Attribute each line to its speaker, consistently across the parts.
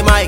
Speaker 1: mic.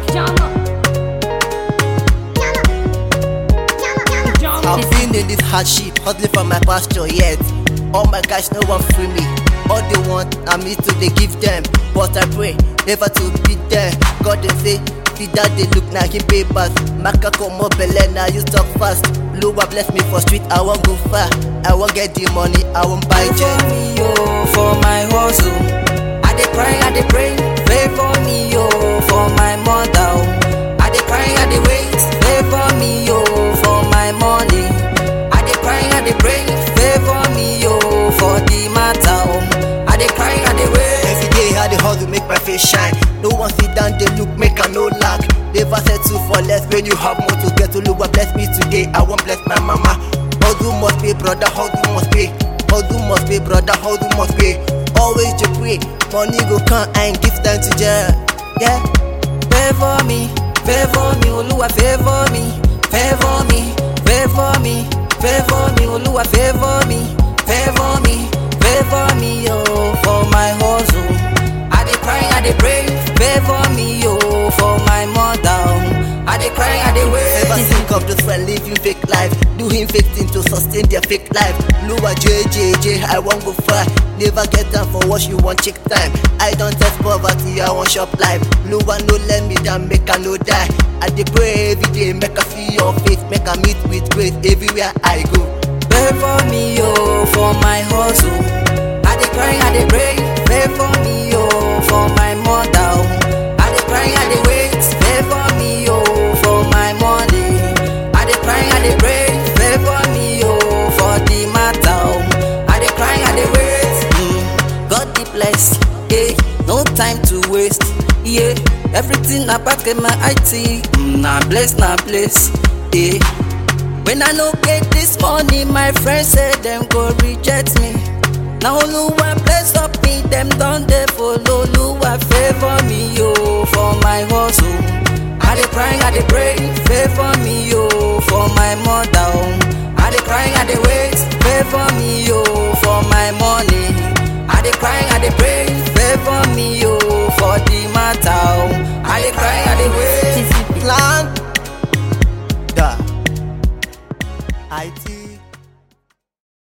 Speaker 1: I've been in this hardship, hustling for my pasture yet. All my guys no one free me. All they want are me to they give them. But I pray never to be there. God they say, see that they look now him papers. Maka come up now you talk fast. Lua bless me for street, I won't go far. I won't get the money, I won't buy
Speaker 2: Pray
Speaker 1: jet.
Speaker 2: for me, yo, for my hustle. I dey cry, I dey pray. Pray for me, yo, for my mother. oh. I dey cry, I dey wait. Pray for me, yo, for my money. I dey cry, I dey pray. Pray for me, yo, for the matter. oh. I dey cry, I dey wait.
Speaker 1: Every day I dey hustle make my face shine. No one sit down, they look, make I no lack. Never settle for less when you have more to get. Oluwa bless me today, I won't bless my mama. Hustle must pay, brother, hustle must pay. Hustle must pay, brother, hustle must pay. Always you pray, money go come and give time to jail. Yeah.
Speaker 2: Favor me, favor me, Oluwa favor me, favor me, favor me, favor me, Oluwa favor me, favor me, favor me, yo, for my hustle. I dey cry, I dey pray, favor me, yo, for my mother. oh. I dey cry, I dey
Speaker 1: Ever
Speaker 2: wait.
Speaker 1: think of those friends living fake life, doing fake things to sustain their fake life. Lua JJJ, I won't go far. Never get down for what you want, check time. I don't test poverty, I want shop life. Lua no let me down, make I no die. I dey pray every day, make I feel your faith, make I meet with grace everywhere I go.
Speaker 2: Pray for me, yo, for my hustle. I dey cry, I dey pray. Pray for me, yo, for my mother. oh. I dey cry, I dey wait. Pray for me, yo, for my money. I dey cry, I dey pray. Pray for me, yo, for the matter. oh. I dey cry, I dey wait. Mm. God be blessed, yeah. No time to waste, yeah. Everything about get my IT, mm, na bless, na bless, yeah. When I no get this money, my friends say them go reject me. Now Oluwa bless up me, them don dey follow Oluwa favor me yo for my hustle. I dey cry, I dey pray,